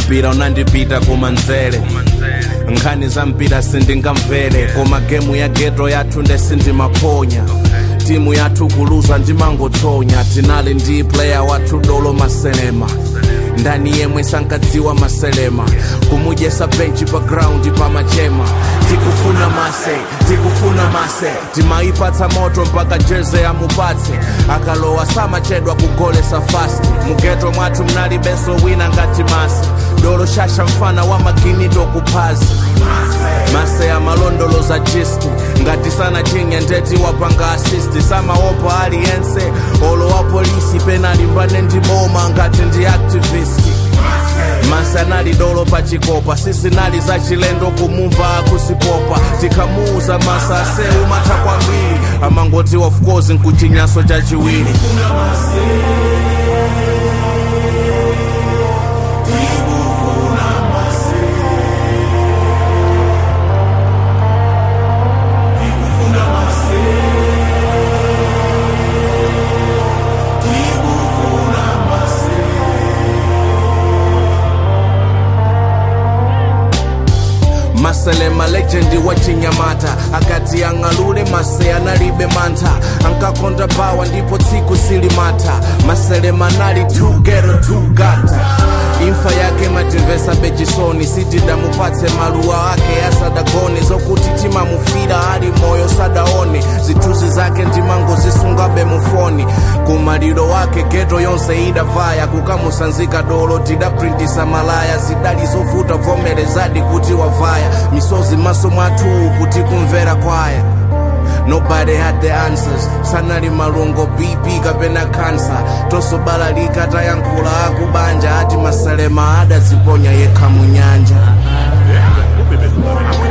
mpira unandipita kumanzere nkhani za mpira sindingamvere koma gemu ya geto yathu nde sindimaponya timu yathu kuluza ndimangotsonya tinali ndi player wathu dolo maselema ndani yemwe sankadziwa maselema kumudyesa benchi pa ground pamachema tikufuna mase tikufuna mase timaipatsa moto mpaka jeze amupatse akalowa samachedwa kugolesa fasti mugeto mwathu mnalibenso wina ngati mase dolo shasha mfana wa maginito kuphazi mase amalondoloza jisti ngati sana chinye ndeti wapanga asisti samaopa aliyense olo wa polisi penalimbane ndi boma ngati ndi activisti mase anali dolo pachikopa sisinali za chilendo kumumva akusipopa tikamuuza masa aseu matha kwambiri amangoti of course nkuchinyaso chachiwiri maselema legendi wa chinyamata akati ang'alule mase analibe mantha ankakonda bawa ndipo tsiku silimata maselema anali tugero tugata imfa yake matimvesa bechisoni sitidamupatse maluwa ake asadagone zokuti timamufira ali moyo sadaone zithunzi zake ndimangozisungabe mufoni kumaliro wake geto yonse idavaya kukamusanzika dolo tidaprintisa malaya zidali zovuta vomerezadi kuti wavaya misozi maso mwathu kuti kumvera kwaya nobody had the answers sanali malungo bp kapena kansa tosobalalika tayankhula akubanja ati maselema adaziponya yekha mu nyanja Yeah,